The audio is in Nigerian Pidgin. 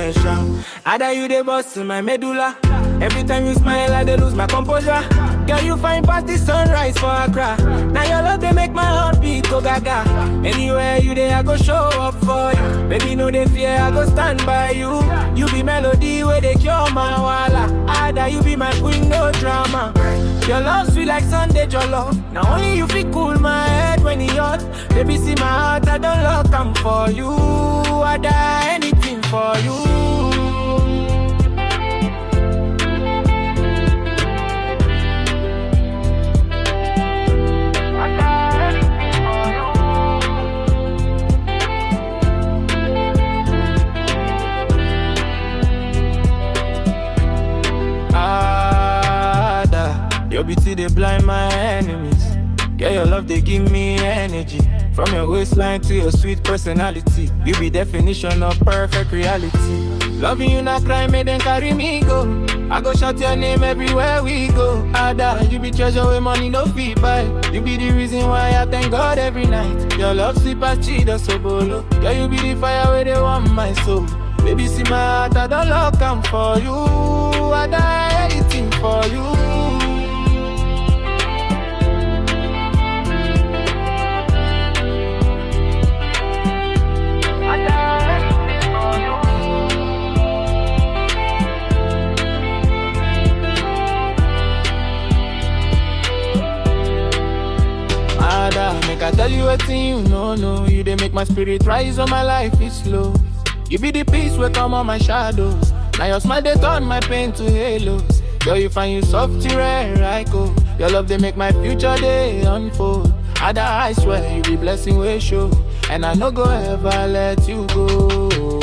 attention. Ada you dey bust to my medulla. Every time you smile, I dey lose my composure. Girl, you find past the sunrise for Accra. Now your love they make my heart beat go gaga. Anywhere you there, I go show up for you. Baby, no they fear, I go stand by you. You be melody where they cure my wala. Ada, you be my queen, no drama. Your love sweet like Sunday jollof. Now only you feel cool my head when it hot. Baby, see my heart, I don't lock, I'm for you. I die anything for you. Ada, your beauty they blind my enemies. Yeah, your love they give me energy. From your waistline to your sweet personality, you be definition of perfect reality. Loving you not crime, may then carry me go. I go shout your name everywhere we go. Ada, you be treasure where money no feed buy. You be the reason why I thank God every night. Your love sweet as cheetah so bolo. Yeah, you be the fire where they want my soul. Baby, see my heart, I don't lock, I'm for you. I die anything for you. Ada, make I tell you a thing you know, no. You they make my spirit rise on my life is slow. You be the peace where come on my shadows. Now your smile they turn my pain to halos. Girl, you find you soft rare, I go. Your love they make my future day unfold. Ada, I swear you be blessing way show, and I no go ever let you go.